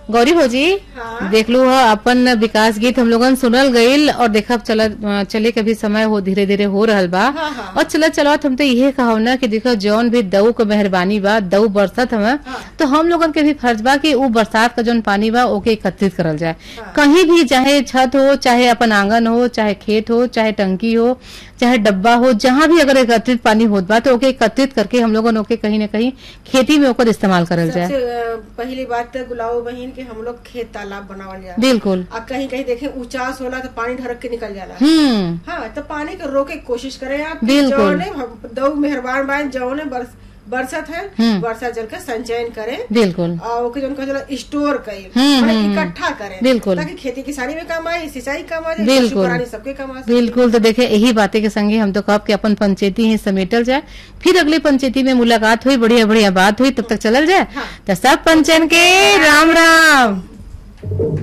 गौरी भौजी हाँ। देख लो ह, अपन विकास गीत हम लोगन सुनल गईल और देखब चल चले के भी समय हो धीरे धीरे हो रहल बा हाँ, हाँ। और चलत चलत हम तो इहे कहब ना कि देखो जौन भी दऊ के मेहरबानी बा दऊ बरसत हवे हाँ। तो हम लोगन के भी फर्ज बा कि उ बरसात का जौन पानी बा ओके एकत्रित करल जाए कहीं भी चाहे छत हो चाहे अपन आंगन हो चाहे खेत हो चाहे टंकी हो चाहे डब्बा हो जहाँ भी अगर एकत्रित पानी होत बा तो ओके एकत्रित करके हम लोगन ओके कहीं न कहीं खेती में ओकर इस्तेमाल करल जाए सबसे अ, पहली बात तो गुलाबो बहन के हम लोग खेत तालाब बनावल जाए बिल्कुल आ कहीं कहीं देखे ऊंचास होला तो पानी ढरक के निकल जाला हम्म हाँ तो पानी को रोके के कोशिश करें आप बिल्कुल। जौने दो मेहरबान बान जौने बरस, बरसत है हम्म। वर्षा जल का संचयन करें बिल्कुल और ओके जौन कहला स्टोर करें हम्म, माने हम्म, इकट्ठा करें बिल्कुल। ताकि खेती किसानी में काम आए सिंचाई काम आए बिल्कुल। पशु प्राणी सबके काम आ सके। बिल्कुल तो देखे यही बातें के संगे हम तो कहब कि अपन पंचायती ही समेटल जाए फिर अगली पंचायती में मुलाकात हुई बढ़िया बढ़िया बात हुई तब तक चलल जाए हाँ। तो सब पंचन के राम राम